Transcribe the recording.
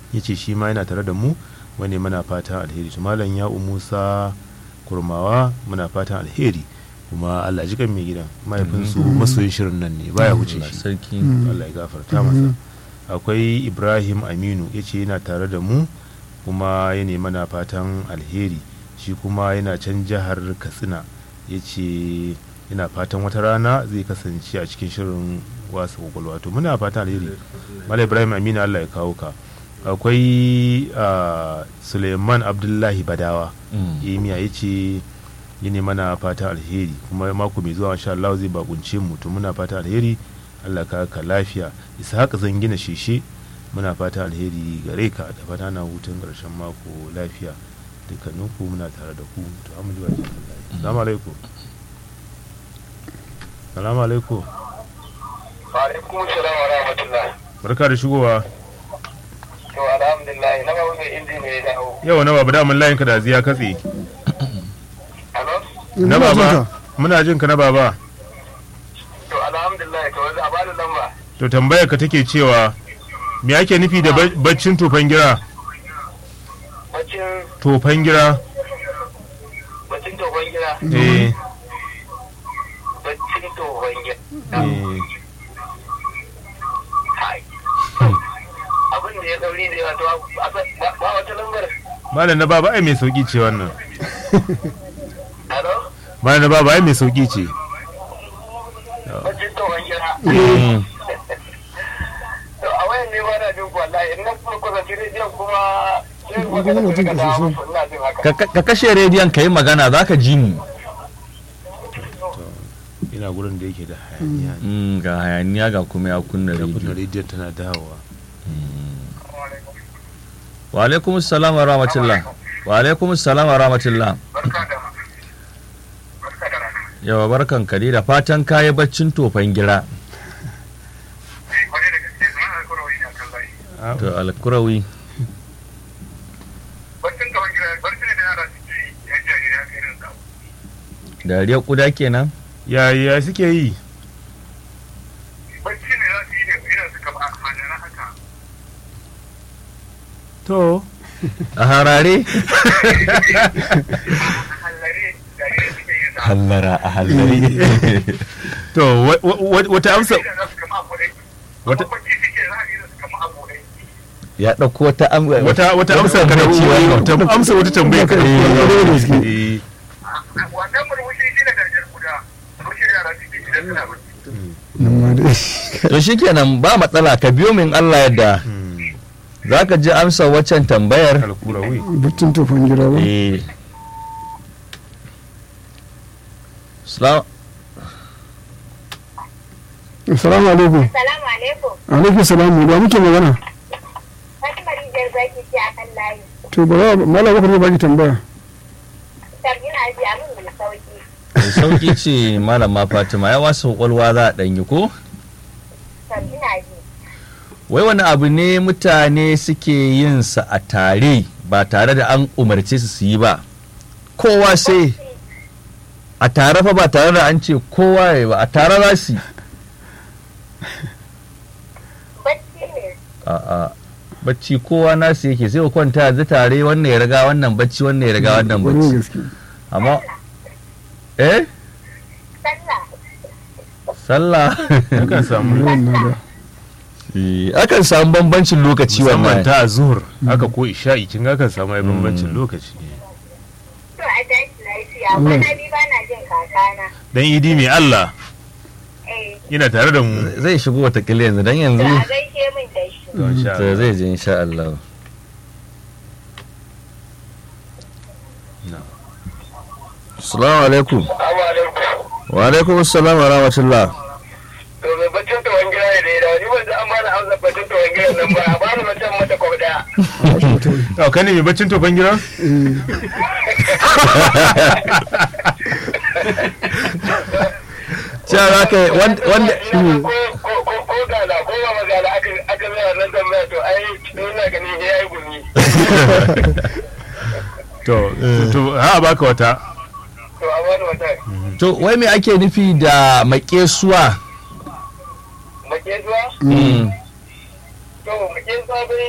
ya ce shi ma yana tare da mu wani muna fatan alheri to malam ya musa kurmawa muna fatan alheri kuma allah ji kan mai gidan mahaifinsu masoyin shirin nan ne baya wuce shi sarki allah ya gafarta masa akwai ibrahim aminu ya ce yana tare da mu kuma ya mana fatan alheri shi kuma yana can jihar katsina ya ce yana fatan wata rana zai kasance a cikin shirin wasa kwakwalwa to muna fatan alheri mala ibrahim aminu allah ya kawo ka akwai ah, suleiman abdullahi badawa imiya ya ce yi ne mana fatan alheri kuma mako mai zuwa insha Allah zai bakunce mu to muna fatan alheri Allah ka ka lafiya ishaq zan gina shishe muna fatan alheri gare ka da fata na hutun karshen mako lafiya dukkaninku muna tare da ku to amma ji wajen Allah assalamu alaikum assalamu alaikum alaikum salam wa rahmatullah barka da shigowa to alhamdulillah na ga wani inji ne ya dawo yau na baba damun layin ka da ziya katse alo na baba muna jin ka na baba to alhamdulillah to wanzu a bada lamba to tambayar ka take cewa me ake nufi da ba- baccin tofan gira bacin tofan gira bacin tohon gida eh bacin tohon gida eh hai abin da ya dauri da yawa to a- ba ba wata lambar malam na baba ai mai sauki ce wannan alo malam na baba ai mai sauki ce bacin tohon gida to a wayan ne ba na jin ku wallahi in na kuma kusanci rediyon kuma sai ku ga mutum ka ka dawo sosai. muku, ina jin haka Ka- ka ka kashe rediyon ka yi magana za ka ji mu ina gurin da yake da hayaniya ne. Mm, ga hayaniya ga kuma ya kunna da kunna rediyo rediyon tana dawowa wa alaikum salam wa rahmatullah wa alaikum salam wa rahmatullah barka da barka da rana yawa barkan ka dai da fatan kayi baccin tofan gira wani da gaske zama na kura wani a kan layi Ah, to alkurawi barcin ka wani gida barcin ne da yara suke yi ya jari ya kai irin sa dariya kuda kenan ya ya suke yi barci ne za su yi da irin su kama a hannun haka to a harare hallare jari da suke yin sa hallara a hallare to wa- wa- wa- wata amsa irin za su kama a kodai Wata- wata barci suke za a yi su kama a kodai ya ɗauko wata am- wata wata amsa ka da bacci wannan. wata amsa wata tambaya ka da Eh, wannan murmushi shi ne darajar guda murmushi da yara suke idan suna barci nan ma dai to shikenan ba matsala ka biyo min Allah yadda hmm, za ka ji amsa waccan tambayar alkurawi baccin tofan gira ba eh Salam- assalamu alaikum Salamu alaikum. alaikum salamu da muke magana Fatima Rijiyar Zaki ce a kan layi. to ba za mala bakar zai baki tambaya Sam ina ji abin mai sauki. mai sauki ce malama fatima ya wasu kwakwalwa za a ɗanyi ko Sam ina ji. wai wani abu ne mutane suke yin sa a tare ba tare da an umarce su su yi ba kowa sai a tare fa ba tare da an ce kowa ya ba a tare za su yi. Bacci ne. a a bacci kowa nasu yake sai ku kwanta yanzu tare wannan ya riga wannan bacci wannan ya riga wannan Kwarai bacci gaske amma eh Sallah. sallah yakan samu yawan na da Eh, akan samu bambancin lokaci musamman wannan ta zuhur haka ko isha'i kin ga kan samu ai bambancin lokaci To a tashi lafiya. Kwana biyu ba na jin kakana. dan idi mai Allah Eh. yana tare da mu zai shigo watakila yanzu don yanzu To a gaishe min da shi. To, insha to Allah. zai je insha Allah Na. Assalamu alaikum Assalamu alaikum wa alaikum assalam wa rahmatullah to mai baccin tawon gida ne da ya dawo ni wanda an bani amsa baccin tawon gida nan ba a bani mutum mata kwau daya to kai ne mai baccin tofan gira cewa za ka yi wanda ko ko ko ko gala ko ba magana aka aka zai nan tambaya to ai ina ganin ya yi gumi to to ha baka wata to a bani wata to wai me ake nufi da makesuwa makezuwa Mm. to makezuwa bai